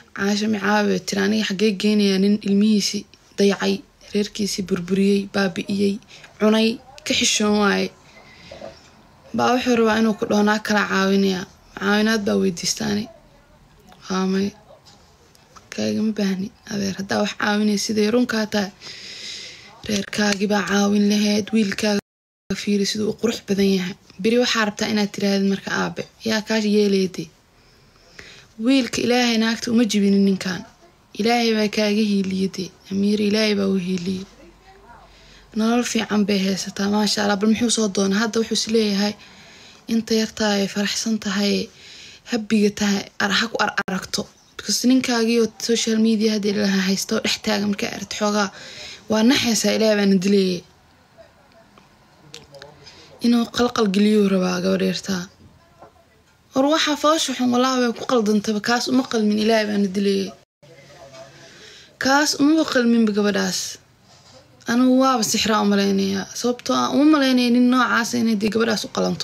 caasho micaabe tiri aniga xaggee geenayaa nin ilmihiisii dayacay reerkiisii burburiyey baabi'iyey cunay ka xishoon waaye baa wuxuu rabaa inuu ku dhoonaa kala caawinayaa caawinaad baa weydiistaani waamay kaagama baahni adeer haddaa wax caawinay siday runkaa tahay reerkaagibaa caawin lahayd wiilkaaga fiiri siduu u qurux badan yahay beri waxaa rabtaa inaad tirahdid marka aabe yaa kaa yeelayday wiilka ilaahay naagta uma jibinin ninkan ilaahay baa kaaga hiiliyade amiir ilaahay baa u hiiliyey nolol fiican bay haysataa maasha allah bal muxuu soo doona hadda wuxuu is leeyahay inta yartaa ay faraxsan tahay habiga tahay ha ku ar aragto because ninkaagiioo social media haddii laha haysto dhex taaga markaa aragto xoogaa waa naxaysaa ilaahay baana dileeyay inuu qalqal geliyuu rabaa gabadheertaa war waxaa foosha xun walaahi way ku qaldantaba kaas uma qalmin ilaahay baana dileeyay kaas umaba qalminba gabadhaas anigu waaba sixraa u malaynayaa sababtoo aan uma malaynaya nin noocaasa inay dee gabadhaas u qalanto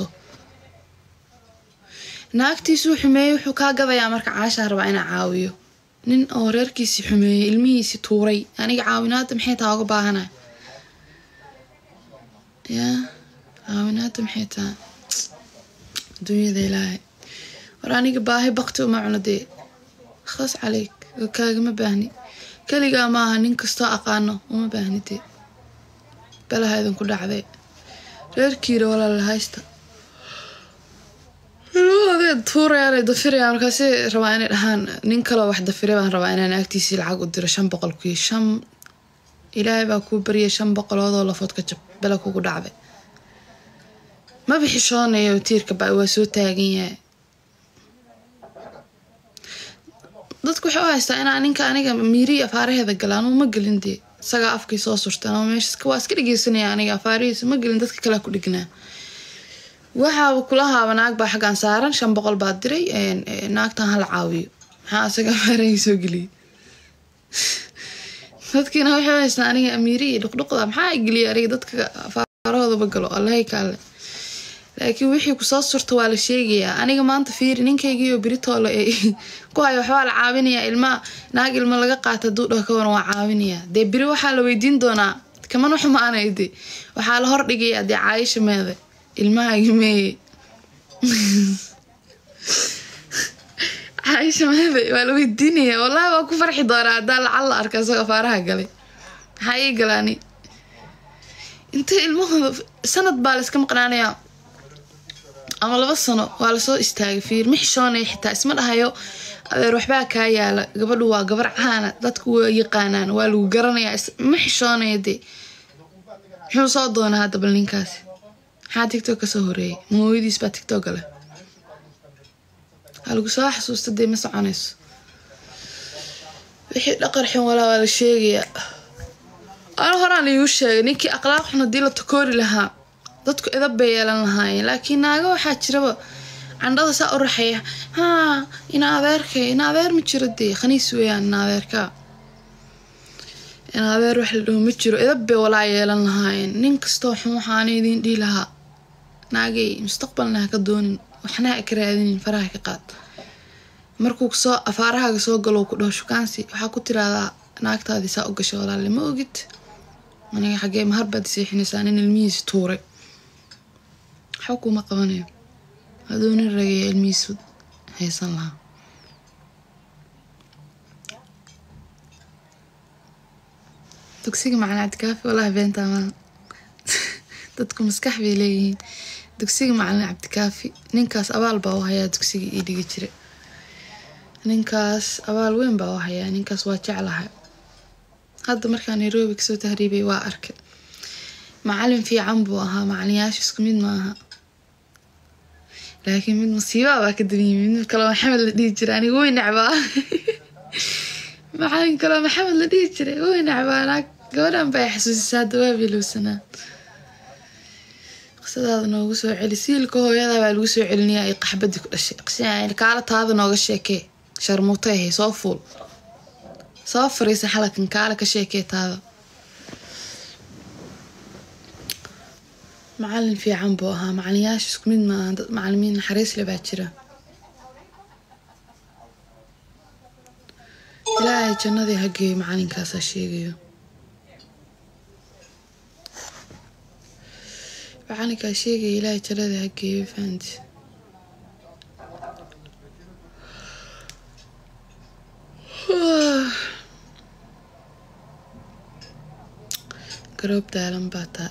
naagtiisuu xumeeyey wuxuu kaa gadayaa marka caashaa rabaa inaa caawiyo nin oo reerkiisii xumeeyey ilmihiisii tuuray aniga caawinaada maxay taa uga baahanay yaa caawinaada maxay taa adduunyada ilaahay war aniga baahi bakti uma cuno dee khas caleyk oo kaagama baahni keligaa maaha nin kastoo aqaano uma baahni dee balaha idinku dhacdee reerkiira walaala haysta tuurayaan dafirayaan markaasi rabaa inay dhahaan nin kaloo wax dafire baan rabaa inaan agtiisii lacag u diro shan boqol kuyo shan ilaahay baa kuu baryay shan boqoloodoo lafood ka jab bela kugu dhacday ma bixishoonayo tiirka ba waa soo taagan yahay dadku waxay u haystaa inaa ninka aniga miiriyi afaaraheeda gala anuu ma gelin dee isagaa afkii soo surta anuu meesha waa iska dhegeysanaya aniga afaarihiisa ma gelin dadka kalea ku dhignaa waxaaba kula haaba naag baa xaggaan saaran shan boqol baa diray naagtan hala caawiyo maxaa isaga afaarahii soo geliyay dadkiina waxay u haystaa aniga amiiri iyo dhuqdhuqda maxaa geliyay aniga dadka afaarahoodaba galo allahay kaale laakiin wixii kusoo surta waa la sheegayaa aniga maanta fiiri ninkaygiioo beritoole ku hayo waxbaa la caawinayaa ilmaa naag ilmo laga qaata hadduu dhaho kawaran waa caawinayaa dee beri waxaa la weydiin doonaa kaman xumaanay de waxaa la hordhigayaa dee caayisha meede ilmahaagi meeye caayisha meede waa la weydiinayaa wallahi waa ku farxi doonaa haddaa lacal la arka isagoo faaraha galay maxaa ii galaani intay ilmahooda sanad baa la iska maqnaanayaa ama laba sano waa lasoo istaagay fiir ma xishoonaya xitaa isma dhahayo adeer waxbaa kaa yaala gabadhu waa gabar caana dadku waa yaqaanaan waa lagu garanayaa ma xishoonaya dee muxuu soo doonaa hadda bal ninkaasi maxaa tictok kasoo horeeyay mooyadiis baa tictoka leh waa lagu soo xasuusta dee ma soconayso wixii dhaqar xun walaa waa la sheegayaa ana horaan laigu sheegay ninkii aqlaaq xun haddii la takoori lahaa dadku edab bay yeelan lahaayeen laakiin naaga waxaa jiraba candhada saa u raxeeya haa ina adeerkay ina adeer ma jiro dee khaniis weeyaan ina adeerkaa ina adeer wax la dhaho ma jiro edab bay walaa yeelan lahaayeen nin kastoo xun waxaana idiin dhihi lahaa naagay mustaqbalna ha ka doonin waxna ha ka raadinin faraha ka qaad markuu soo afaarahaaga soo galo ku dhaho shukaansi waxaa ku tiraahdaa naagtaadii saa u gashay walaale ma ogid aniga xaggee mahar baad seexinaysaa nin ilmihiisi tuuray waxba kuma qabanayo haduu nin ragaya ilmihiisu haysan lahaa dugsiga macalin cabdikaafi walahi beentaa maaha dadku maskax bay leeyihiin dugsiga macalin cabdikaafi ninkaas abaal baa u hayaa dugsiga ii dhigi jira ninkaas abaal weyn baa u hayaa ninkaas waa jeclahay hadda markaa nairobi kasoo tahriibay waa arkay macalin fiican buu ahaa macalinyaasha isku mid maaha laakiin mid musiibaa baa ka dabyimi mid kaloo maxamed la dhihi jiray aniga way necbaa macalin kaloo maxamed la dhihi jiray way necbaa naag gabadhan baa xasuusisaa hadda waa bilowsanaa qisadaada noogu soo celi siilka hooyada baa lagu soo celinayaa ay qaxbadii ku dhashay kaala taada nooga sheekee sharmuuta ahay soo fuul soo fariisa xalakan kaale ka sheekee taada macalin fiican buu ahaa macalinyaasha isku mid maaha dad macalimiin naxariisle baa jira ilaahay jannadii hageeyo macalinkaasaa sheegayo macalinkaa sheegaya ilaahay jannadii hageeyo fahanti garoob daalan baa taa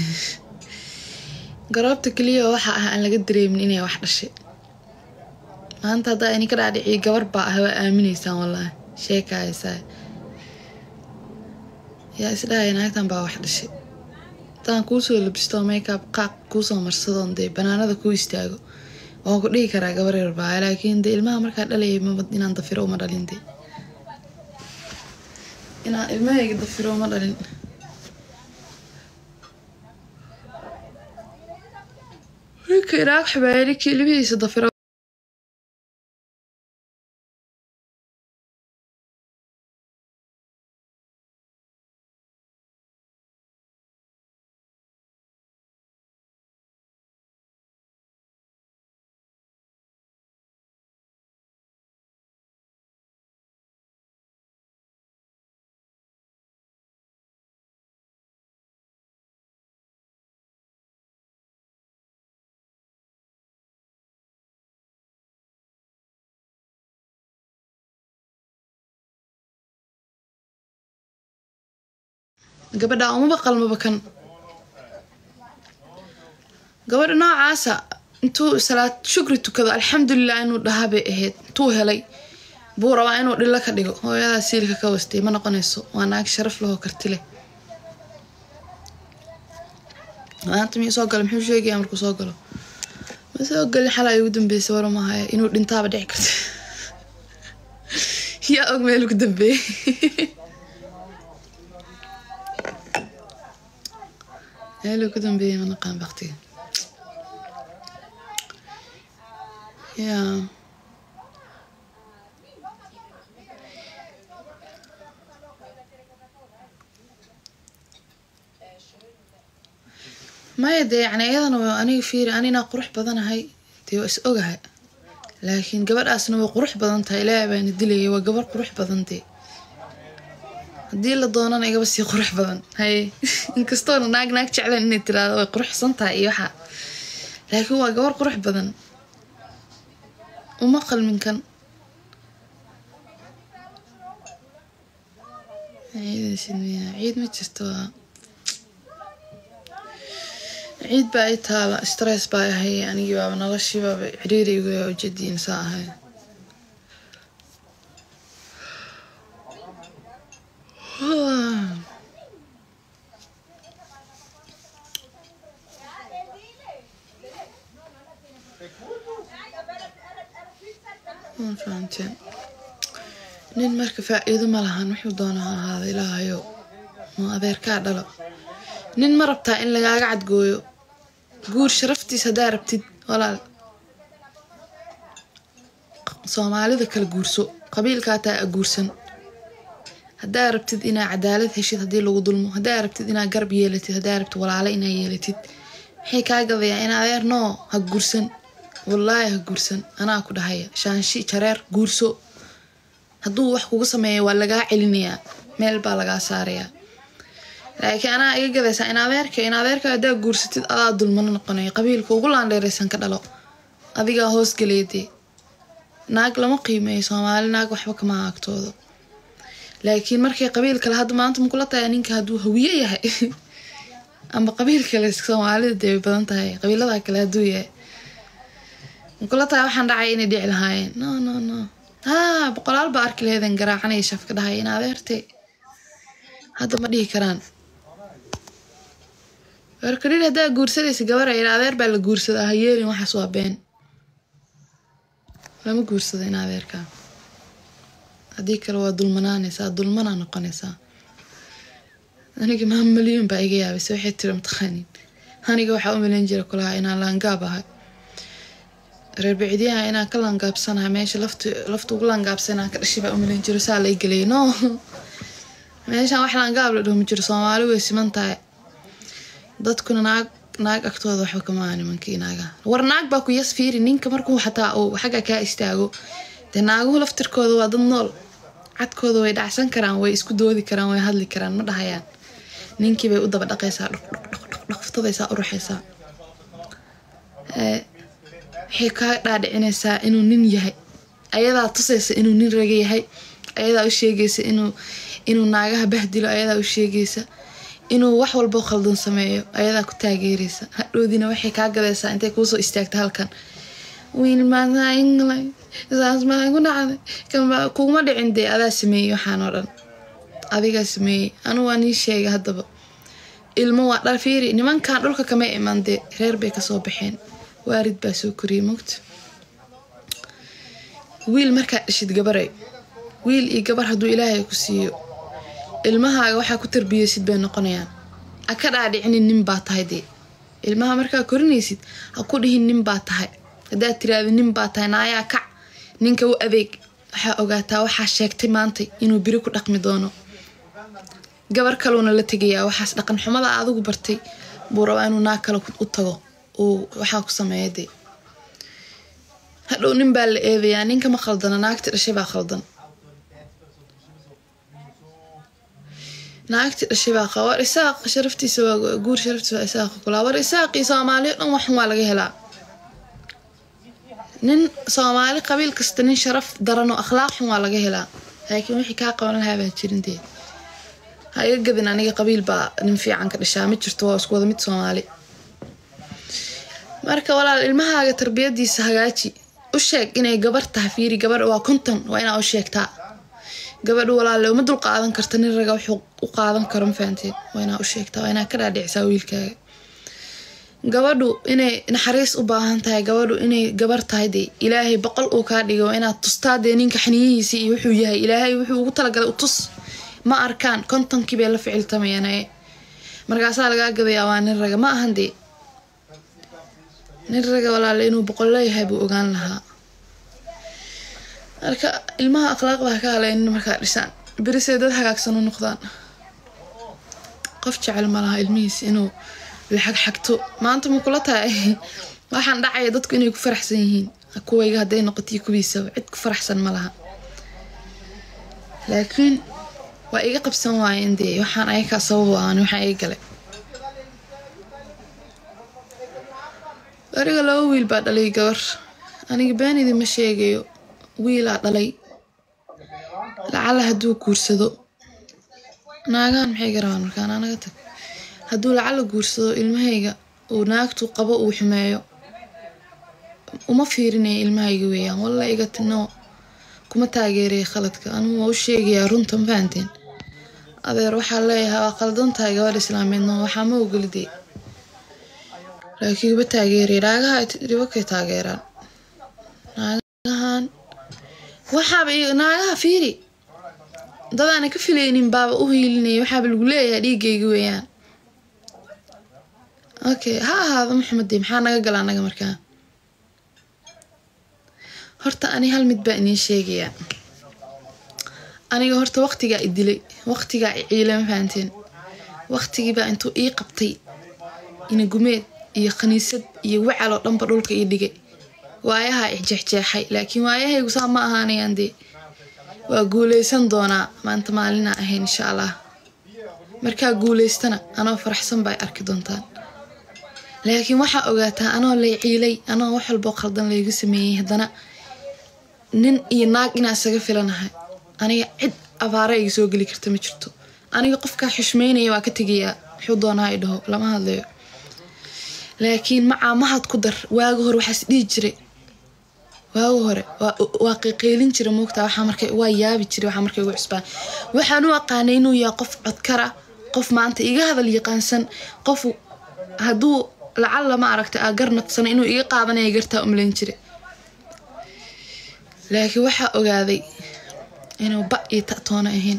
garoobta keliya waxa ah aan laga dareemin inay wax dhashay maanta haddaa ininka dhaadhiciyo gabar baa ah waa aaminaysaan wallaahi sheekahaysaa yaa isdhahaya naagtan baa wax dhashay haddaan kuusoo labisto makeup qaaq kuusoo marsadoon dee banaanada kuu istaago waan ku dhihi karaa gabar yar baa laakiin dee ilmaha markaa dhalayay maba inaan dafiro uma dhalin dee inaan ilmahayga dafiro uma dhalin ninka inaag xumeeya ninkii ilmihiisa dafiro gabadha umaba qalmaba kan gabadha noocaasa intuu salaad shukri tukado alxamdulilah inuu dhahaa bay ahayd intuu helay buu rabaa inuu dhilo ka dhigo hooyadaa siilka ka wastay ma noqonayso waa naag sharaf lahoo karti leh maanta miyuu soo galo muxuu sheegaya markuu soo galo ma soo galin xalaa ugu dambeysay war mahaya inuu dhintaaba dhici karta yaa og meel ugu dambeeyey meel ugu dambeeyey ma naqaan baktiga yaa maya dee yani iyadana waa aniga fiiri anina qurux badanahay dee waa is ogahay laakiin gabadhaasna way qurux badan tahay ilaahay baana dilayay waa gabar qurux badan dee haddii la doonana igaba sii qurux badan haye inkastoona naag naag jecleen inay tiraado way quruxsan tahay iyo waxa laakiin waa gabar qurux badan uma qalminkan ciid ma jirto waa ciid baa i taala stress baa ahay anigii baaba noloshii baaba ciriiriyga ujeediin saa ahay fahamteen nin marka faa-iido ma lahan wuxuu doona ha ahaada ilaahayo ma adeerkaa dhalo nin ma rabtaa in lagaaga cadgooyo guur sharaftiis haddaa rabtid walaal soomaalida kala guurso qabiilkaa taa a guursan haddaa rabtid inaa cadaalad heshid haddii lagu dulmo haddaa rabtid inaa garab yeelatid haddaa rabtid walaale inaa yeelatid maxay kaa gadayaa in adeer noo ha guursan wallaahi ha guursan anaa ku dhahaya shaanshi jareer guurso hadduu wax kugu sameeya waa lagaa celinayaa meel baa lagaa saarayaa laakiin anaa iga gadaysaa in adeerka in adeerka haddaa guursatid adaa dulmano noqonaya qabiilka ugu laandheeraysan ka dhalo adigaa hoosgaleedee naag lama qiimeeyo soomaali naag waxba kama agtoodo laakiin markay qabiil kale hadda maanta makula tahay ninka hadduu hawiye yahay ama qabiil kale soomaalida dee way badan tahay qabiilada kale hadduu yahay makula tahay waxaan dhacay inay dhici lahaayeen no no no haa boqolaal baa arki laheeden garaacanaya shafka dhahaya in adeerte hadda ma dhihi karaan warkadhir haddaa guursanaysa gabara in adeer baa la guursadaa ha yeelin waxaas waa been lama guursado in adeerkaa haddii kale waa dulmanaanaysaa dulmanaa noqonaysaa aniga maa malyan baa iga yaabaysa waxay tiri mataqaanin aniga waxaa u malayn jira kulahaa inaan laangaab ahay reer bicdiyaha inaan ka laangaabsanahay meesha lafta lafta ugu laangaabsanaa ka dhashay baa u malayn jiro saa la igelay no meeshaan wax laangaab la dhaho ma jiro soomaali way siman tahay dadkuna naag naag agtooda waxba kama aha nimankii naaga war naag baa ku yas fiiri ninka markuu xataa uu xagga kaa istaago dee naaguhu laftirkooda waa dad nool cadkooda way dhacsan karaan way isku doodi karaan way hadli karaan ma dhahayaan ninkii bay u daba dhaqaysaa dhaqftadaysaa u ruxaysaa waxay kaa dhaadhicinaysaa inuu nin yahay ayadaa tusaysa inuu nin raga yahay ayadaa u sheegaysa inuu inuu naagaha bahdilo ayadaa u sheegaysa inuu wax walboo khaldan sameeyo ayadaa ku taageeraysa hadhoodina waxay kaa gadaysaa intay kuusoo istaagta halkan kuguma dhicin dee adaa sameeyey waxaan oo dhan adigaa sameeyey anu waa nii sheegay haddaba ilmo waa dhal fiiri nimankan dhulka kama iman dee reer bay kasoo baxeen waarid baa soo koriyay mogta wiil markaad dhishid gabaray wiil iyo gabar hadduu ilaahay ku siiyo ilmahaaga waxaa ku tarbiyeysid bay noqonayaan ha ka dhaadhicinin nin baa tahay dee ilmaha markaa korinaysid ha ku dhihin nin baa tahay haddaad tiraada nin baa tahay naayaa kac ninka u adeeg waxaa ogaataa waxaa sheegtay maantay inuu biri ku dhaqmi doono gabar kaluuna la tegayaa waxaas dhaqan xumada adigu bartay buu rabaa inuu naag kale u tago uu waxaa ku sameeya dee hadhow nin baa la eedayaa ninka ma khaldana naagti dhashay baa khaldan naagti dhashay baa qaba war isaaq sharaftiisa waa guur sharaftiisa waa isaaqa kulaa war isaaqii soomaaliya dhan waxan waa laga helaa nin soomaali qabiil kasta nin sharaf daran oo akhlaaq xun waa laga helaa laakiin wixii kaa qaban lahaa baa jirin dee ha iga gadin aniga qabiil baa nin fiican ka dhashaa ma jirto waa isku wada mid soomaali marka walaal ilmahaaga tarbiyadiisa hagaaji u sheeg inay gabar tahay fiiri gabadha waa konton waa inaa u sheegtaa gabadhu walaale uma dul qaadan karta nin raga wuxuu u qaadan karo ma fahanteen waa inaa u sheegtaa waa inaa ka dhaadhicisaa wiilkaaga gabadhu inay naxariis u baahan tahay gabadhu inay gabar tahay dee ilaahay boqol uu kaa dhigo inaad tustaa dee ninka xaniyihiisa iyo wuxuu yahay ilaahay wuxuu ugu talagalay u tus ma arkaan kontonkii bay la ficiltamayaan markaasaa lagaa gadayaa waa nin raga ma ahan dee nin raga walaale inuu boqol leeyahay buu ogaan lahaa marka ilmaha akhlaaqda ha ka halaynin markaa dhisaan berisay dad hagaagsan u noqdaan qof jecel ma laha ilmihiisa inuu laxagxagto maanta ma kula tahay waxaan dhacaya dadku inay ku faraxsan yihiin kuwayga hadday noqotiyo kuwiisaba cid ku faraxsan ma laha laakiin waa iga qabsan waayeen dee waxaan ayakaa sabab aan waxaan iga galay ariga laba wiil baa dhalay gabar aniga beenidi ma sheegayo wiilaa dhalay lacala hadduu guursado naagahan maxay garabaan markaan anaga tag hadduu lacala guursado ilmahayga uu naagtu qabo uu xumeeyo uma fiirinaya ilmahayga weeyaan walla iga tino kuma taageeraya khaladka anugu waa u sheegayaa runta ma fahanteen adeer waxaa leeyahay waa qaldan tahay gabadh islaameedno waxaa ma ogolidee laakiin uba taageeraya naagaha dhibakay taageeraan naagahan waxaaba naagaha fiiri dadaana ka filaynin baaba u hiilinaya waxaaba lagu leeyahay dhiigayga weeyaan okay ha ahaado maxamede maxaa naga gala anaga markaa horta ani hal mid baa idiin sheegayaa aniga horta waqtigaa i dilay waqtigaa i ciilay ma fahanteen waqtigiibaa intuu ii qabtay inagumeed iyo khaniisad iyo wacal oo dhanba dhulka ii dhigay waayahaa ixjeexjeexay laakiin waayahaygu saa ma ahaanayaan dee waa guuleysan doonaa maanta maalinaa ahayn insha allah markaa guuleystana anoo faraxsan baa arki doontaan laakiin waxaa ogaataa anoo lay ciilay anoo wax walboo khaldan laygu sameeyey haddana nin iyo naag inaa isaga filanahay aniga cid abaara iga soo geli karta ma jirto aniga qofkaa xushmeynaya waa ka tegayaa wuxuu doonaa i dhaho lama hadlayo laakiin macaa mahad ku dar waaga hore waxaas dhihi jiray waaga hore waa qiiqeylin jira moogtaa waxaa markay waa yaabi jiray waxaa markay ugu cusbaan waxaan u aqaanay inuu yahay qof codkara qof maanta iga hadal yaqaansan qof hadduu lacalla ma aragtay aa gar naqsana inuu iga qaadanaya gartaa umlayn jira laakiin waxaa ogaaday inuu ba iyo ta'toona ahayn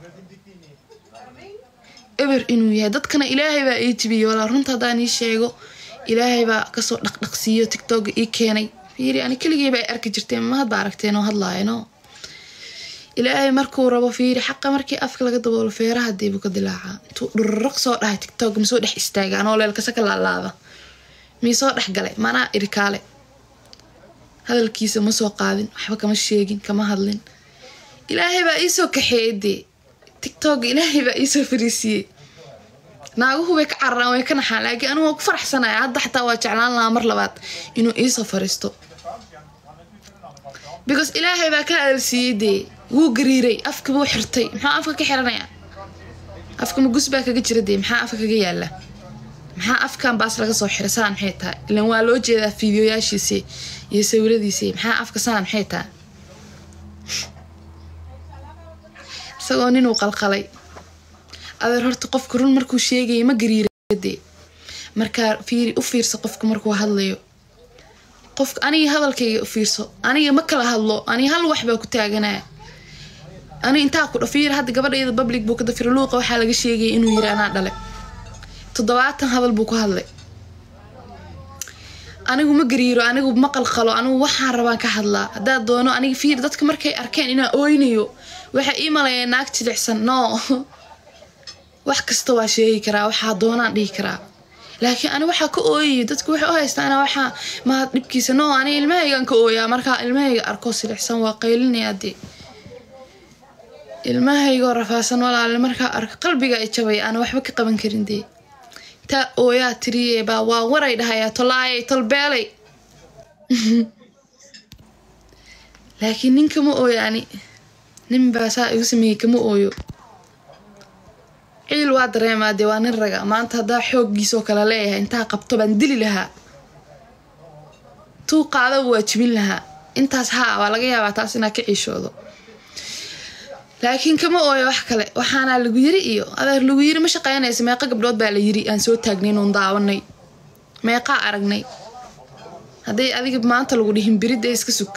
eber inuu yahay dadkana ilaahay baa ii jibiyey walaa runta haddaan ii sheego ilaahay baa kasoo dhaqdhaqsiiyo tictoga ii keenay fiiri ani keligeyba ay arki jirteen ma hadba aragteen oo hadlaayano ilaahay markuu rabo fiiri xaqa markii afka laga daboolo feeraha diibu ka dilaacaa intuu dhurraq soo dhahay tictog masoo dhex istaaga anoo leelkasa ka laalaada mii soo dhex galay manaa irikaale hadalkiisa ma soo qaadin waxba kama sheegin kama hadlin ilaahay baa iisoo kaxeeyey dee tictok ilaahay baa iisoo fariisiiyey naaguhu way ka cararaan way ka naxaan laakiin anigu waan ku faraxsanaya hadda xataa waa jeclaan lahaa mar labaad inuu iisoo fariisto because ilaahay baa ka hadalsiiyey dee wuu gariiray afka buu xirtay maxaa afka ka xiranaya afka magus baa kaga jira dee maxaa afka kaga yaala maxaa afkan baas laga soo xiray saan maxay tahay ilan waa loo jeedaa fiidiyoyaashiisi iyo sawiradiisi maxaa afka saan maxay tahay isagoo ninuu qalqalay adeer horta qofka run markuu sheegaya ma gariiradee markaa fiiri u fiirso qofka markuu hadlayo qofka aniga hadalkayga u fiirso aniga ma kala hadlo aniga hal wax baa ku taaganaa ani intaa ku dhafiir hadda gabadhayda public buu ka dafira luuqa waxaa laga sheegaya inuu yiri anaa dhale toddobaatan hadal buu ku hadlay anigu ma gariiro anigu ma qalqalo anigu waxaan rabaan ka hadlaa haddaad doono aniga fiir dadka markay arkeen inaan ooynayo waxay ii malayeen naag jilicsan no wax kasta waa sheegi karaa waxaa doonaan dhihi karaa laakiin ani waxaa ka ooyayo dadku waxay u haystaan anaa waxaa maa dhibkiisa no ani ilmahaygaan ka ooyaa markaa ilmahayga arko silicsan waa qaylinayaa dee ilmahaygoo rafaasan walaale markaa arko qalbiga i jabay aan waxba ka qaban karin dee taa ooyaa tiriye baa waa waray dhahayaa tolaayay tolbeelay laakiin nin kama ooyo ani nin baa saa igu sameeyey kama ooyo ciil waa dareemaa dee waa nin raga maanta haddaa xooggiisoo kale leeyahay intaa qabto baan dili lahaa tuu qaadaba waa jibin lahaa intaas haa waa laga yaabaa taas inaa ka ciishoodo laakiin kama ooyo wax kale waxaana lagu yiri iyo adeer lagu yiri ma shaqeynaysa meeqa gabdhood baa la yiri aan soo taagnay inuun daawanay meeqaa aragnay hadday adiga maanta lagu dhihin biridda iska sug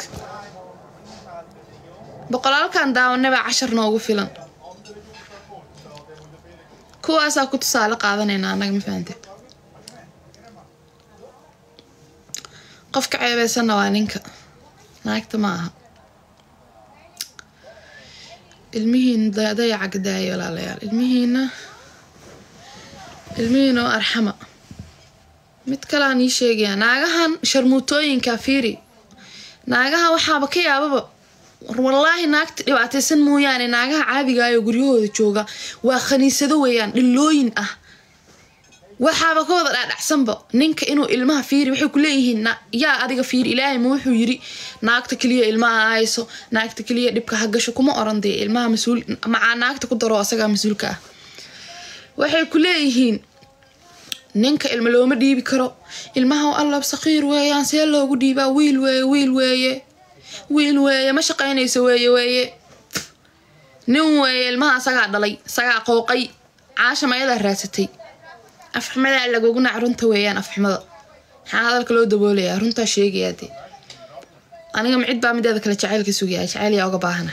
boqolaalkan daawanay baa cashar noogu filan kuwaasaa ku tusaale qaadanayna annaga ma fahante qofka ceebeysanna waa ninka naagta ma aha ilmihiina dayaca gadaaya walaalayaal ilmihiina ilmihiina oo arxama mid kalean ii sheegaya naagahan sharmuutooyinka fiiri naagaha waxaaba ka yaababa wallaahi naagta dhibaataysan mooyaane naagaha caadigaayoo guryahooda jooga waa khaniisado weeyaan dhilooyin ah waxaaba ka wada dhaadhacsanba ninka inuu ilmaha fiiri waxay ku leeyihiin yaa adiga fiiri ilaahay ma wuxuu yiri naagta keliya ilmaha hayso naagta keliya dhibka ha gasho kuma oran dee ilmaha mas-uul macaa naagta ku daro asagaa mas-uulka ah waxay ku leeyihiin ninka ilma looma dhiibi karo ilmaha allab saqiir weeyaan see loogu dhiibaa wiil weeye wiil weeye wiil weeye ma shaqaynayso weeye weeye nin weeye ilmaha asagaa dhalay asagaa qooqay caasha mayadaa raadsatay afxumadaa lagognac runta weeyaan afxumada maxaa hadalka loo daboolayaa runtaa sheegayaa dee aniga macid baa mideeda kale jacayl ka sugaya jacayl yaa oga baahana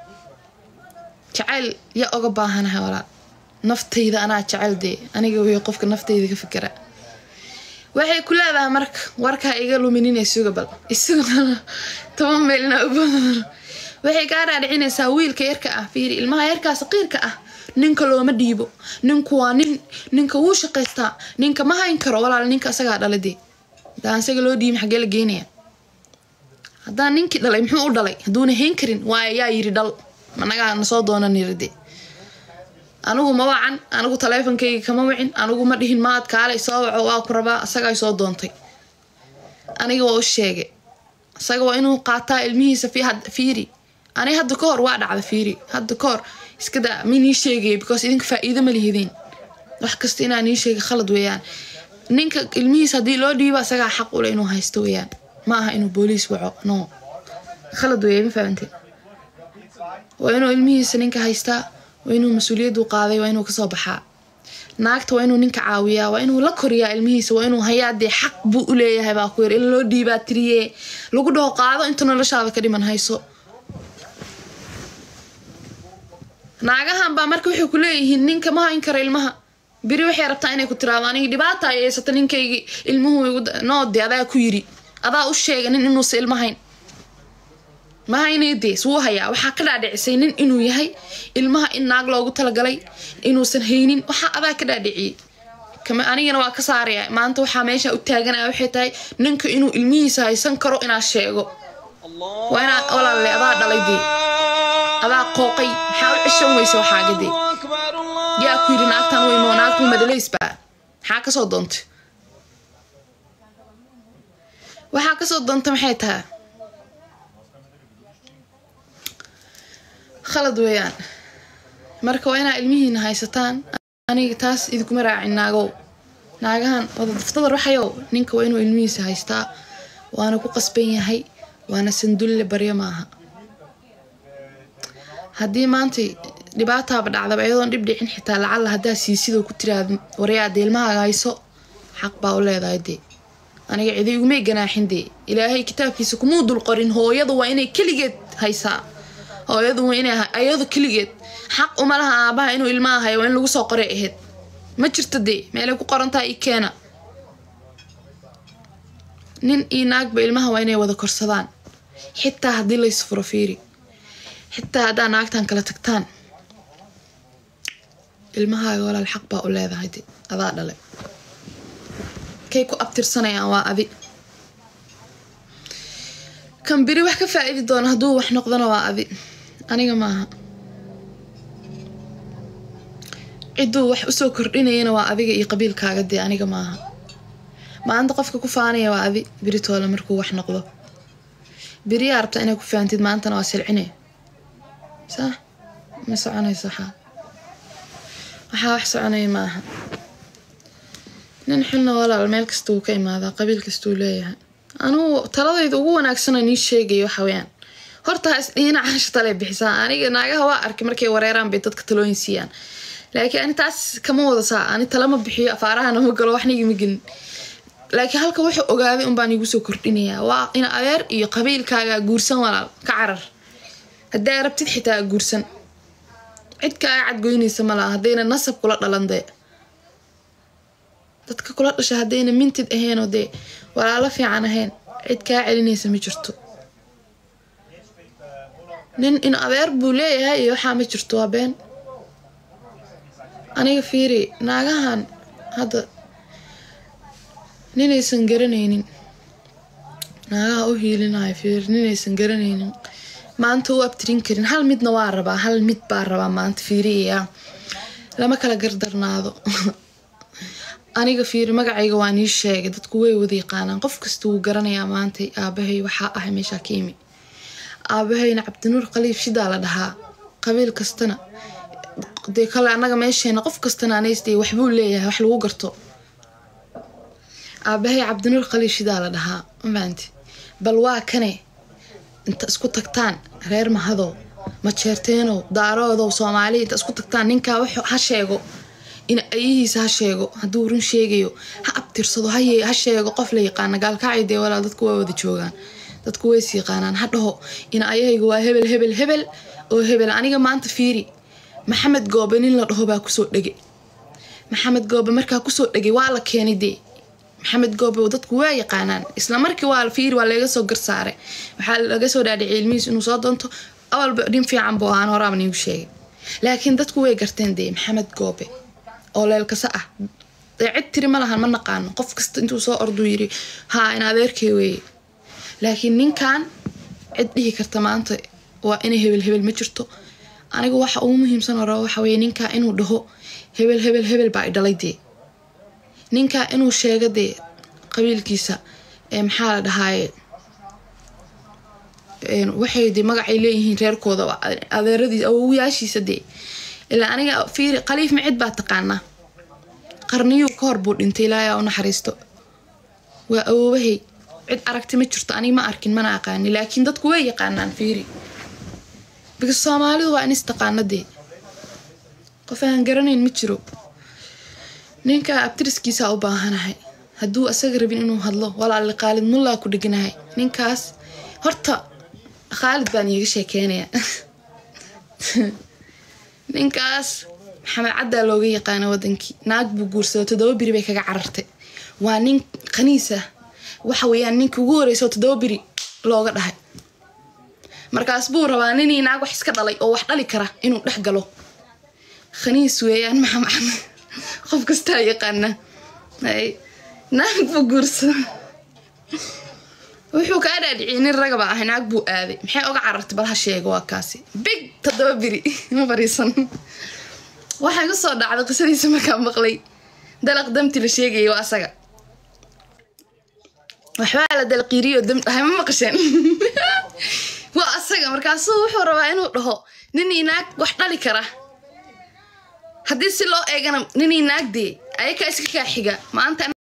jacayl yaa oga baahanaha walaa naftayda anaa jecel dee aniga wey qofka naftayda ka fikera waxay ku leedahay marka warkaa iga luminina sugabal isugana toban meelina u badan waxay kaa dhaadhicinaysaa wiilka yarka ah fiiri ilmaha yarkaa saqiirka ah ninka looma dhiibo ninku waa nin ninka wuu shaqaystaa ninka ma hayn karo walaal ninka asagaa dhalay dee hadaan isaga loo dhiibin xaggee la geenaya haddaan ninkii dhalay muxuu u dhalay hadduuna hayn karin waaya yaa yiri dhal managaa nasoo doonan yiri dee anigu ma wacan anigu taleefonkayga kama wicin anigu ma dhihin maad kaalay soo waco waa ku rabaa asagaa soo doontay aniga waa u sheegay isaga waa inuu qaataa ilmihiisa fiiri ani hadda ka hor waa dhacda fiiri hadda ka hor iska daa minii sheegaya because idinka faa-iido ma lihideen wax kasta inaa nii sheegay khalad weeyaan ninka ilmihiisa haddii loo dhiibo asagaa xaq ule inuu haysto weeyaan ma aha inuu booliis waco no khalad weeya ma fahamte waa inuu ilmihiisa ninka haystaa waa inuu mas-uuliyaddu qaaday waa inuu kasoo baxaa naagta waa inuu ninka caawiyaa waa inuu la koriyaa ilmihiisa waa inuu hayaa dee xaq buu u leeyahay baa ku yar in loo dhiibaa tiriye lagu dhaho qaado inta noloshaada ka dhiman hayso naagahan baa marka waxay ku leeyihiin ninka ma hayn karo ilmaha beri waxay rabtaa inay ku tiraado aniga dhibaata ay haysata ninkaygii ilmuhu noode adaa ku yiri adaa u sheega nin inuusa ilma hayn ma haynaydees wuu hayaa waxaa ka dhaadhicisay nin inuu yahay ilmaha in naag loogu talagalay inuusan haynin waxaa adaa ka dhaadhiciyey anigana waa ka saaraya maanta waxaa meesha u taaganaya waxay tahay ninka inuu ilmihiisa haysan karo inaa sheego waa inaa walaalle adaa dhalay dee adaa qooqay maxaa u cishan weysa waxaagadee yaa ku yidhi naagtan weymo naagtu madhaleysbaa maxaa kasoo doontay waxaa kasoo doonta maxay tahay khalad weeyaan marka waa inaa ilmihiina haysataan aniga taas idinkuma raacin naagow naagahan wada daftada raxayow ninka waa inuu ilmihiisa haystaa waana ku qasban yahay waana sandulle baryo maaha haddii maanta dhibaataaba dhacdaba iyadoon dhib dhicin xitaa lacalla haddaa siisidoo ku tiraada waryaada ilmahaaga hayso xaq baa u leedahay dee aniga cidi igumay ganaaxin dee ilaahay kitaabkiisa kumuu dul qorin hooyadu waa inay keligeed haysaa hooyadu waa inay ayadu keligeed xaq uma laha aabaha inuu ilmaha hayo waa in lagu soo qoray ahayd ma jirto dee meelay ku qorantaha i keena nin iyo naagba ilmaha waa inay wada korsadaan xitaa haddii laysfuro fiiri xitaa haddaa naagtan kala tagtaan ilmahaaga walaal xaq baa u leedahay de adaa dhale kay ku abtirsanayaan waa adi kan biri wax ka faa-idi doona hadduu wax noqdona waa adi aniga maaha cidduu wax usoo kordhinayana waa adiga iyo qabiilkaaga dee aniga maaha maanta qofka ku faanaya waa adi biritoole markuu wax noqdo beriyaa rabta inay ku faantid maantana waa silcine sax ma soconayso waxaa waxaa wax soconaya maaha nin xunna walaal meel kasta wuu ka imaadaa qabiil kastuu leeyahay anugu taladayda ugu wanaagsana nii sheegayo waxa weyaan horta ha isdhiina caasha tale bixisaa aniga naagaha waa arkay markay wareeraan bay dadka talooyin siiyaan laakiin ani taas kama wada saa ani talama bixiyo afaarahana ma galo waxna igama gelin laakiin halka wuxuu ogaaday unbaan igu soo kordhinayaa waa in adeer iyo qabiilkaaga guursan walaal ka carar haddaa rabtid xitaa guursan cid kaaga cadgoynaysa malaha haddayna nasab kula dhalan dee dadka kula dhasha haddayna mintid ahaynoo dee walaalo fiican ahayn cid kaa celinaysa ma jirto nin in adeer buu leeyahay iyo waxaa ma jirto waa been aniga fiiri naagahan hadda ninaysan garanaynin naagaha u hiilinayo fiiri ninaysan garanaynin maanta u abtirin karin hal midna waa rabaa hal mid baa rabaa maanta fiiriya lama kala gardarnaado aniga fiiri magacayga waa nii sheegay dadku way wada yaqaanaan qof kasta wuu garanayaa maanta aabahay waxaa ahay meeshaa ka imi aabahayna cabdinuur khaliif shidaa la dhahaa qabiil kastana dee kale annaga meesheena qof kastana anaysdee waxbuu leeyahay wax lagu garto aabahay cabdinuur khaliif shidaa la dhahaa mafaanti bal waa kane inta isku tagtaan reer mahadow majeerteenow daaroodow soomaali inta isku tagtaan ninkaa w ha sheego in ayahiisa ha sheego hadduu run sheegayo ha abtirsado ha sheego qof la yaqaana gaalkacay dee walaal dadku waa wada joogaan dadku ways yaqaanaan ha dhaho in ayahayga waa hebel hebel hebel oo hebel aniga maanta fiiri maxamed goobe nin la dhaho baa kusoo dhege maxamed goobe markaa kusoo dhegay waa la keenay dee maxamed goobe dadku waa yaqaanaan isla markii waa fiiri waa laga soo garsaaray waxaa laga soo dhaadhicay ilmihiis inuu soo doonto awalba dhin fiican buu ahaan horaaba niigu sheegay laakiin dadku way garteen dee maxamed goobe oo leelkasa ah dee cid tiri ma lahan ma naqaano qof kasta intuu soo orduu yiri haa in adeerkay weeye laakiin ninkan cid dhihi karta maanta waa inay hebel hebel ma jirto aniga waxa ugu muhiimsan oo raba waxa weye ninkaa inuu dhaho hebel hebel hebel baa i dhalay dee ninkaa inuu sheego dee qabiilkiisa ee maxaa la dhahaaye waxay de magacay leeyihiin reerkooda adeeradiis awowayaashiisa dee ilaa aniga fiiri khaliif micid baa taqaanaa qarniyuu ka hor buu dhintay ilaayaa u naxariisto waa awoobahay cid aragti ma jirto aniga ma arkin mana aqaani laakiin dadku way yaqaanaan fiiri bikas soomaalidu waa in istaqaana dee qof aan garanayn ma jiro ninkaa abtiriskiisaa u baahanahay hadduu asaga rabin inuu hadlo walaali khaalid mullaa ku dheganahay ninkaas horta khaalid baan iiga sheekeynaya ninkaas maxamed caddaa looga yaqaana wadankii naag buu guursado toddoba biri bay kaga carartay waa nin khaniisa waxa weeyaan ninka ugu horeysa oo toddoba biri looga dhahay markaas buu rabaa ninii naag wax iska dhalay oo wax dhali kara inuu dhex galo khaniis weeyaan maxamed qof kastaa yaqaana naag buu guursado wuxuu kaa dhaadhiciyay nin ragaba ahay naag buu aaday maxay oga carartay bal ha sheego waa kaasi big toddoba biri ma fariisan waxay ku soo dhacday qisadiisa markaa maqlay dalaq damti la sheegayay waa asaga waxbaa la dalqiiriyo dam dhahay ma maqasheen waa asaga markaasuu wuxuu rabaa inuu dhaho ninii naag wax dhali kara haddii si loo eegana ninii naagdee ayakaa iska kaa xiga maanta